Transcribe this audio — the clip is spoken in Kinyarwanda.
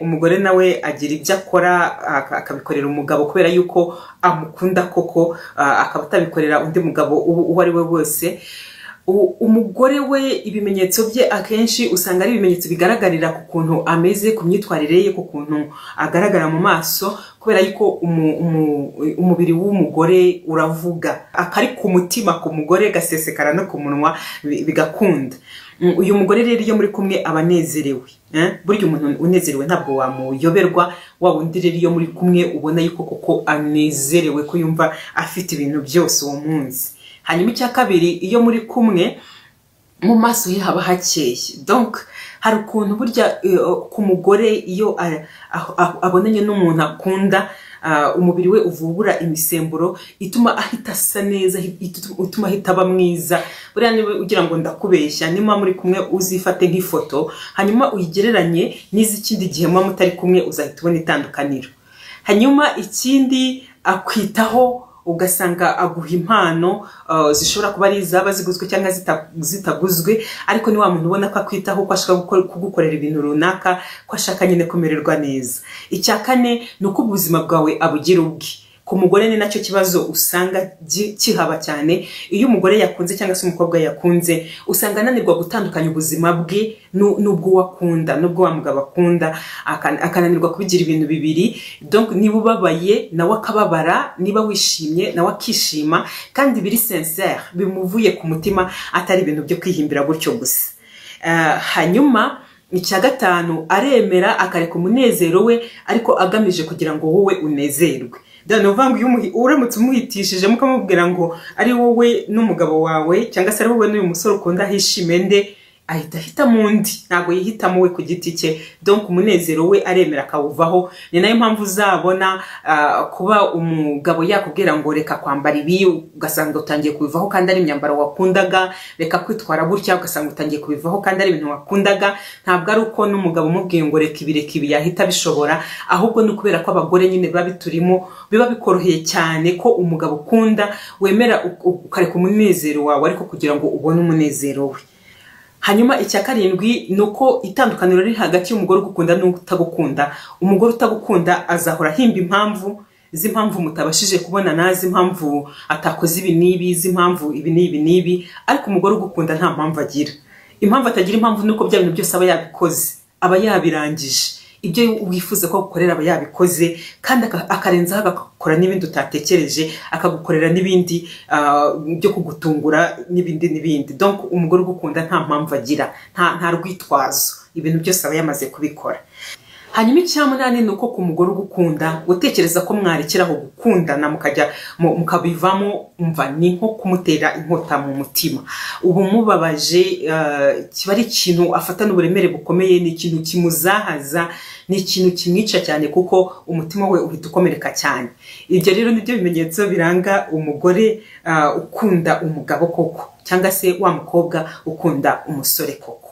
umugore nawe agira ibyo akora akabikorera umugabo kubera yuko amukunda koko akaba atabikorera undi mugabo uwo ari we wese umugore we ibimenyetso bye akenshi usanga ari ibimenyetso bigaragarira ku kuntu ameze ku myitwarire ye ku kuntu agaragara mu maso kubera yuko umubiri w'umugore uravuga akari ku mutima ku mugore gasesekara no ku munwa bigakunda uyu mugore rero iyo muri kumwe aba anezerewe burya umuntu unezerewe ntabwo wamuyoberwa waba undi rero iyo muri kumwe ubona yuko koko anezerewe ko yumva afite ibintu byose uwo munsi hanyuma icya kabiri iyo muri kumwe mu maso ye haba hakeye donka hari ukuntu burya ku mugore iyo abonanye n'umuntu akunda umubiri we uvubura imisemburo ituma ahita asa neza ituma ahita aba mwiza buriya niba ugira ngo ndakubeshya niba muri kumwe uzifate nk'ifoto hanyuma uyigereranye n'iz'ikindi gihe muba mutari kumwe uzahita ubona itandukaniro hanyuma ikindi akwitaho ugasanga aguha impano zishobora kuba ari izaba ziguzwe cyangwa zitaguzwe ariko ni wa muntu ubona ko akwitaho ko ashaka kugukorera ibintu runaka ko ashaka nyine kumererwa neza icya kane ni uko ubuzima bwawe abugira ubwe ku mugore ni nacyo kibazo usanga kihaba cyane iyo umugore yakunze cyangwa se umukobwa yakunze usanga ananirwa gutandukanya ubuzima bwe n'ubwo akunda n'ubwo wa mugabo akunda akananirwa kubigira ibintu bibiri donc niba ubabaye nawe akababara niba wishimye nawe akishima kandi biri sincere bimuvuye ku mutima atari ibintu byo kwihimbira gutyo gusa hanyuma icya gatanu aremera akareka umunezero we ariko agamije kugira ngo wowe unezerwe ni ukuvuga ngo uramutse umuhitishije mukamubwira ngo ari wowe n'umugabo wawe cyangwa se ari wowe n'uyu musore ukunda ahishime nde ahita ahitamo undi ntabwo yihitamo we ku giti cye donka umunezero we aremera akawuvaho ni nayo mpamvu uzabona kuba umugabo yakubwira ngo reka kwambara ibi ugasanga utangiye kubivaho kandi ari imyambaro wakundaga reka kwitwara gutya ugasanga utangiye kubivaho kandi ari ibintu wakundaga ntabwo ari uko n'umugabo umubwiye ngo reka ibi reka ibi yahita bishobora ahubwo ni ukubera ko abagore nyine biba biturimo biba bikoroheye cyane ko umugabo ukunda wemera ukareka umunezero wawe ariko kugira ngo ubone umunezero we hanyuma icya karindwi ni uko itandukaniro riri hagati y'umugore ugukunda n'utagukunda umugore utagukunda azahora ahimba impamvu z'impamvu mutabashije kubonana z'impamvu atakoze ibi n'ibi z'impamvu ibi n'ibi n'ibi ariko umugore ugukunda nta mpamvu agira impamvu atagira impamvu ni uko bya bintu byose aba yabikoze aba yabirangije ibyo wifuza ko agukorera aba yabikoze kandi akarenzaho agakora n'ibindi utatekereje akagukorera n'ibindi byo kugutungura n'ibindi n'ibindi donc umugore ugukunda nta mpamvu agira nta rwitwazo ibintu byose aba yamaze kubikora hanyuma icyamunani ni uko ku mugore ugukunda utekereza ko mwarekeraho gukundana mukajya mukabivamo umva ni nko kumutera inkota mu mutima ubu mubabaje kiba ari ikintu afatana uburemere bukomeye ni ikintu kimuzahaza ni ikintu kimwica cyane kuko umutima we uhita ukomereka cyane ibyo rero nibyo bimenyetso biranga umugore ukunda umugabo koko cyangwa se wa mukobwa ukunda umusore koko